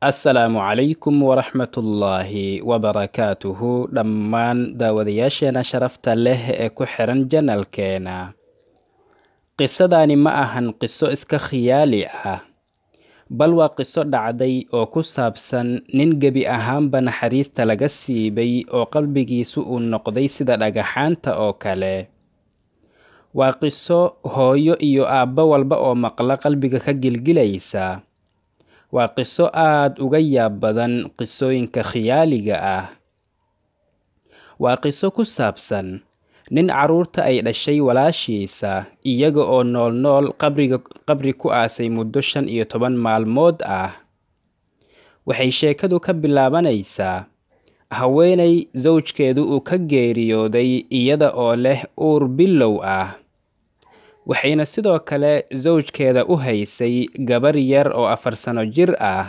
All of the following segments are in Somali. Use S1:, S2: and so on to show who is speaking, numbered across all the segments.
S1: assalaamu calaykum waraxmatullaahi wabarakaatuhu dhammaan daawadayaasheena sharafta leh ee ku xiran janalkeena qisadani ma ahan qiso iska khiyaali ah bal waa qiso dhacday oo ku saabsan nin gebi ahaanba naxariista laga siibay oo qalbigiisu uu noqday sida dhagaxaanta oo kale waa qiso hooyo iyo aabbo walba oo maqla qalbiga ka gilgilaysa waa qiso aad uga yaab badan qisooyinka khiyaaliga ah waa qiso ku saabsan nin carruurta ay dhashay walaashiisa iyaga oo nool nool qabriga qabri ku aasay muddo shan iyo toban maalmood ah waxay sheekadu ka bilaabanaysaa haweenay sawjkeedu uu ka geeriyooday iyada oo leh uur bilow ah waxayna sidoo kale sawjkeeda u haysay gabar yar oo afar sano jir ah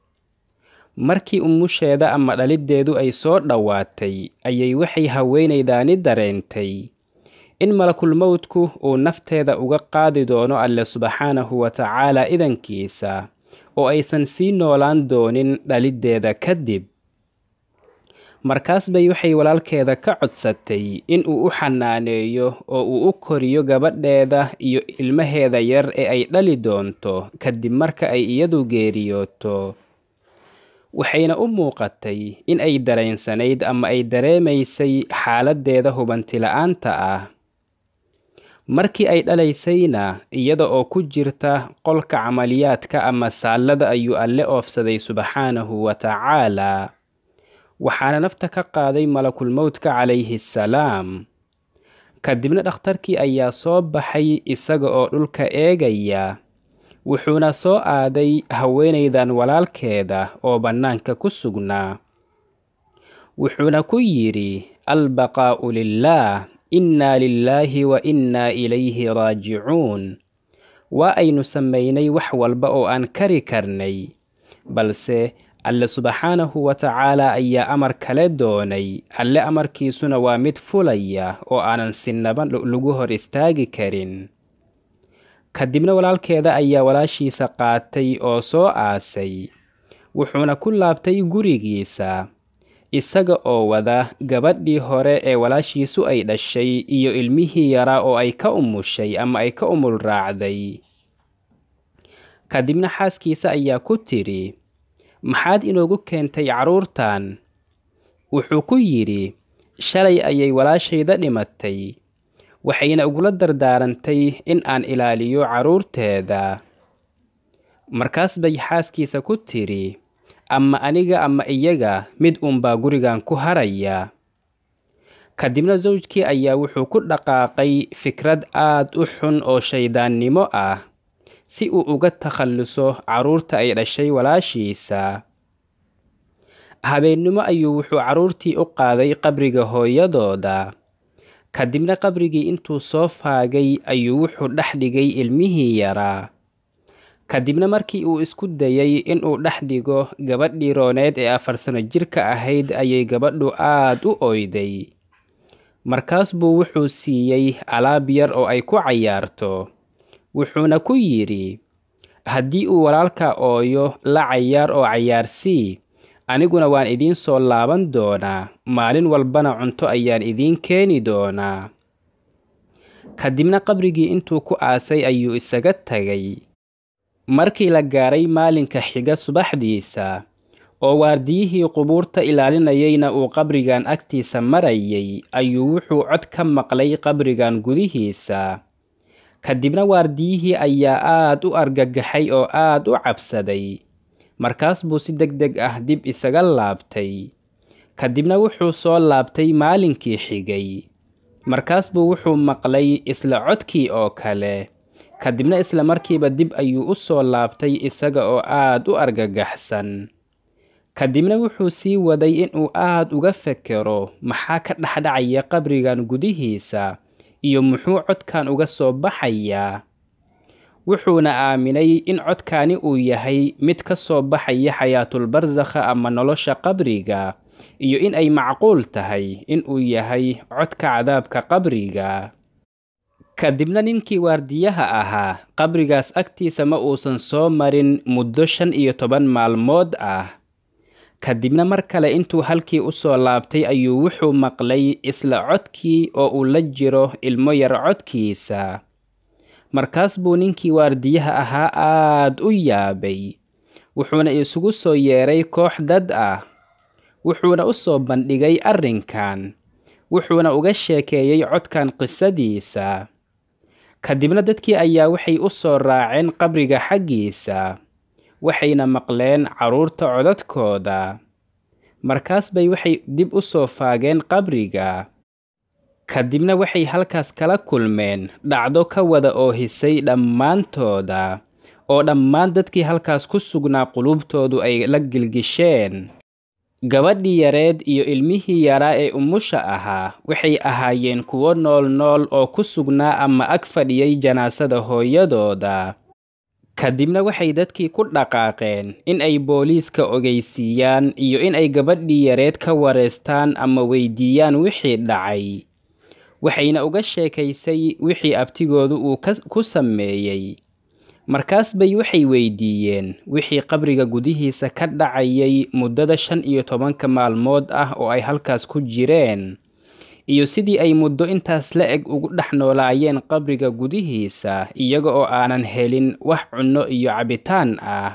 S1: markii umusheeda ama dhaliddeedu ay soo dhowaatay ayay waxay haweenaydaani dareentay in malakulmowdku uu nafteeda uga qaadi doono alle subxaanahu wa tacaala idankiisa oo aysan sii noolaan doonin dhaliddeeda kadib markaas bay waxay walaalkeeda ka codsatay in uu u xanaaneeyo oo uu u koriyo gabadheeda iyo ilmaheeda yar ee ay dhali doonto kadib marka ay iyadu geeriyooto waxayna u muuqatay in ay dareensanayd ama ay dareemaysay xaaladdeeda hubanti-la-aanta ah markii ay dhalaysayna iyada oo ku jirta qolka camaliyaadka ama saallada ayuu alle oofsaday subxaanahu wa tacaalaa waxaana nafta ka qaaday malakulmowdka calayhi salaam kadibna dhakhtarkii ayaa soo baxay isaga oo dhulka eegaya wuxuuna soo aaday haweenaydan walaalkeeda oo bannaanka ku sugnaa wuxuuna ku yidhi albaqaa'u lilaah innaa lilaahi wa innaa ilayhi raajicuun waa aynu samaynay wax walba oo aan kari karnay balse alle subxaanahu wa tacaala ayaa amar kale doonay alle amarkiisuna waa mid fulaya oo aanan sinaba lagu hor istaagi karin kadibna walaalkeeda ayaa walaashiisa qaatay oo soo aasay wuxuuna ku laabtay gurigiisa isaga oo wada gabadhii hore ee walaashiisu ay dhashay iyo ilmihii yaraa oo ay ka umushay ama ay ka umul raacday kadibna xaaskiisa ayaa ku tidhi maxaad inoogu keentay carruurtan wuxuu ku yidhi shalay ayay walaashayda dhimatay waxayna igula dardaarantay in aan ilaaliyo carruurteeda markaas bay xaaskiisa ku tidhi ama aniga ama iyaga mid uunbaa gurigan ku haraya kadibna sawjkii ayaa wuxuu ku dhaqaaqay fikrad aad u xun oo shayddaannimo ah si uu uga takhalluso carruurta ay dhashay walaashiisa habeennimo ayuu wuxuu carruurtii u qaaday qabriga hooyadooda kadibna qabrigii intuu soo faagay ayuu wuxuu dhex dhigay ilmihii yaraa kadibna markii uu isku dayay inuu dhex dhigo gabadhii rooneed ee afar sano jirka ahayd ayay gabadhu aad u oyday markaas buu wuxuu siiyey alaab yar oo ay ku cayaarto wuxuuna ku yidhi haddii uu walaalka ooyo la cayaar oo cayaarsii aniguna waan idiin soo laaban doonaa maalin walbana cunto ayaan idiin keeni doonaa kadibna qabrigii intuu ku aasay ayuu isaga tagay markii la gaaray maalinka xiga subaxdiisa oo waardiyihii qubuurta ilaalinayayna uu qabrigan agtiisa marayay ayuu wuxuu cod ka maqlay qabrigan gudihiisa kadibna waardiyihii ayaa aad u argagaxay oo aad u cabsaday markaas buu si deg deg ah dib isaga laabtay kadibna wuxuu soo laabtay maalinkii xigay markaas buu wuxuu maqlay isla codkii oo kale kadibna isla markiiba dib ayuu u soo laabtay isaga oo aad u argagaxsan kadibna wuxuu sii waday inuu aad uga fekero maxaa ka dhexdhacaya qabrigan gudihiisa iyo muxuu codkan uga soo baxayaa wuxuuna aaminay in codkaani uu yahay mid ka soo baxaya xayaatulbarsakha ama nolosha qabriga iyo in ay macquul tahay in uu yahay codka cadaabka qabriga kadibna ninkii waardiyaha ahaa qabrigaas agtiisa ma uusan soo marin muddo shan iyo toban maalmood ah kadibna mar kale intuu halkii u soo laabtay ayuu wuxuu maqlay isla codkii oo uu la jiro ilmo yar codkiisa markaas buu ninkii waardiyaha ahaa aad u yaabay wuxuuna isugu soo yeeray koox dad ah wuxuuna u soo bandhigay arrinkan wuxuuna uga sheekeeyey codkan qisadiisa kadibna dadkii ayaa waxay u soo raaceen qabriga xaggiisa waxayna maqleen carruurta codadkooda markaas bay waxay dib u soo faageen qabriga kadibna waxay halkaas kala kulmeen dhacdo ka wada oohisay dhammaantooda oo dhammaan dadkii halkaas ku sugnaa qulubtoodu ay la gilgisheen gabadhii yareed iyo ilmihii yaraa ee umusha ahaa waxay ahaayeen kuwo nool nool oo ku sugnaa ama ag fadhiyay janaasada hooyadooda kadibna waxay dadkii ku dhaqaaqeen in ay booliiska ogeysiiyaan iyo in ay gabadhii yareed ka wareystaan ama weydiiyaan wixii dhacay waxayna uga sheekaysay wixii abtigoodu uu ku sameeyey markaas bay waxay weydiiyeen wixii qabriga gudihiisa ka dhacayay muddada shan iyo tobanka maalmood ah oo ay halkaas ku jireen iyo sidii ay muddo intaas la eg ugu dhex noolaayeen qabriga gudihiisa iyaga oo aanan helin wax cunno iyo cabitaan ah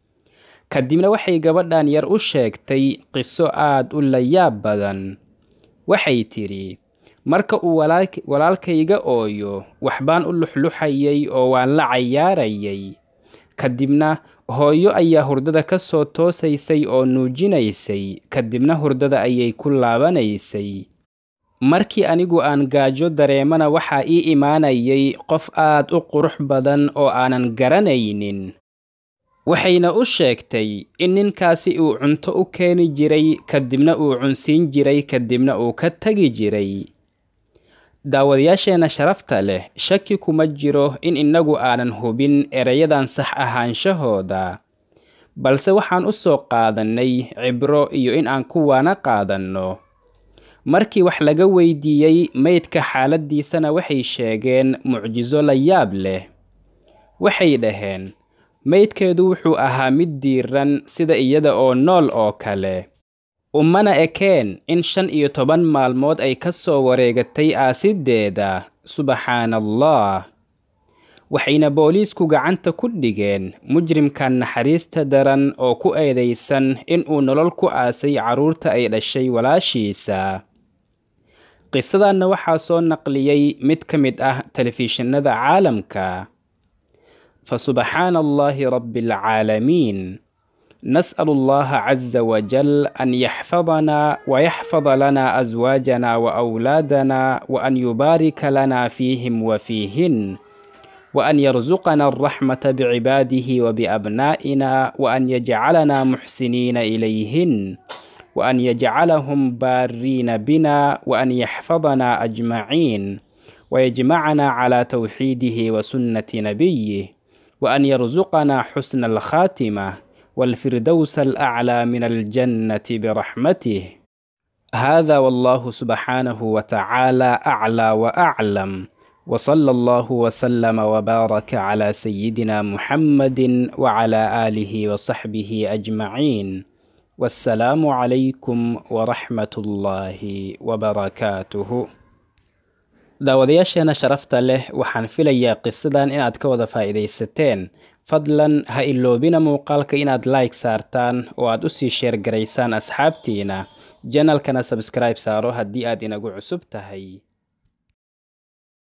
S1: kadibna waxay gabadhan yar u sheegtay qiso aad u layaab badan waxay tidhi marka uu walaalkayga ooyo waxbaan u luxluxayay oo waan la cayaarayay kadibna hooyo ayaa hurdada ka soo toosaysay oo nuujinaysay kadibna hurdada ayay ku laabanaysay markii anigu aan gaajo dareemana waxaa ii imaanayay qof aad u qurux badan oo aanan garanaynin waxayna u sheegtay in ninkaasi uu cunto u keeni jiray kadibna uu cunsiin jiray kadibna uu ka tegi jiray daawadayaasheenna sharafta leh shaki kuma jiro in innagu aanan hubin erayadan sax ahaanshahooda balse waxaan u soo qaadannay cibro iyo in aan kuwaana qaadanno markii wax laga weydiiyey maydka xaaladdiisana waxay sheegeen mucjiso la yaab leh waxay dhaheen maydkeedu wuxuu ahaa mid diiran sida iyada oo nool oo kale umana ekeen in shan iyo toban maalmood ay ka soo wareegatay aasiddeeda subxaana allah waxayna booliisku gacanta ku dhigeen mujrimkan naxariista daran oo ku eedaysan inuu nolol ku aasay carruurta ay dhashay walaashiisa qisadanna waxaa soo naqliyey mid ka mid ah telefishinada caalamka fa subxaana allahi rabbi alcaalamiin نسأل الله عز وجل أن يحفظنا ويحفظ لنا أزواجنا وأولادنا وأن يبارك لنا فيهم وفيهن وأن يرزقنا الرحمة بعباده وبأبنائنا وأن يجعلنا محسنين إليهن وأن يجعلهم بارين بنا وأن يحفظنا أجمعين ويجمعنا على توحيده وسنة نبيه وأن يرزقنا حسن الخاتمة والفردوس الأعلى من الجنة برحمته هذا والله سبحانه وتعالى أعلى وأعلم وصلى الله وسلم وبارك على سيدنا محمد وعلى آله وصحبه أجمعين والسلام عليكم ورحمة الله وبركاته daawadayaasheena sharafta leh waxaan filayaa qisadan inaad ka wada faa'iidaysateen fadlan ha iloobina muuqaalka inaad like saartaan oo aad usii sheergaraysaan asxaabtiina janalkana sabskribe saaro haddii aad inagu cusub tahay